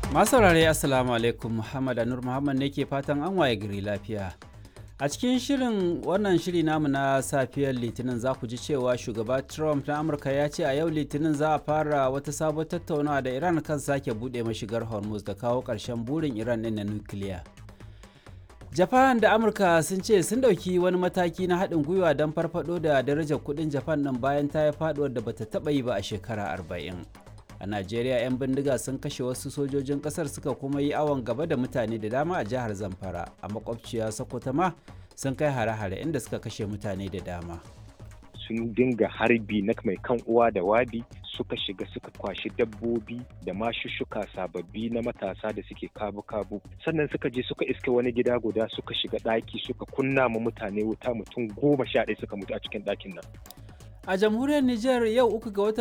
Masu saurare Assalamu alaikum Muhammad Anur Muhammad ne ke fatan an waye gari lafiya. A cikin shirin wannan shiri namu na safiyar Litinin za ku ji cewa shugaba Trump na Amurka ya ce a yau Litinin za a fara wata sabon tattaunawa da Iran kan sake buɗe mashigar Hormuz da kawo ƙarshen burin Iran ɗin na nukiliya. Japan da Amurka sun ce sun ɗauki wani mataki na haɗin gwiwa don farfaɗo da darajar kuɗin Japan ɗin bayan ta yi faɗuwar da bata taɓa yi ba a shekara arba'in. a najeriya 'yan bindiga sun kashe wasu sojojin kasar suka kuma yi awon gaba da mutane da dama a jihar zamfara a makwabciya sokoto ma sun kai hare-hare inda suka kashe mutane da dama sun dinga harbi na mai kan uwa da wabi suka shiga suka kwashi dabbobi da mashushuka sababbi na matasa da suke kabu-kabu sannan suka je suka iske wani gida guda suka shiga ɗaki suka kunna ma mutane wuta mutum goma sha ɗaya suka mutu a cikin ɗakin nan a jamhuriyar niger yau uku ga watan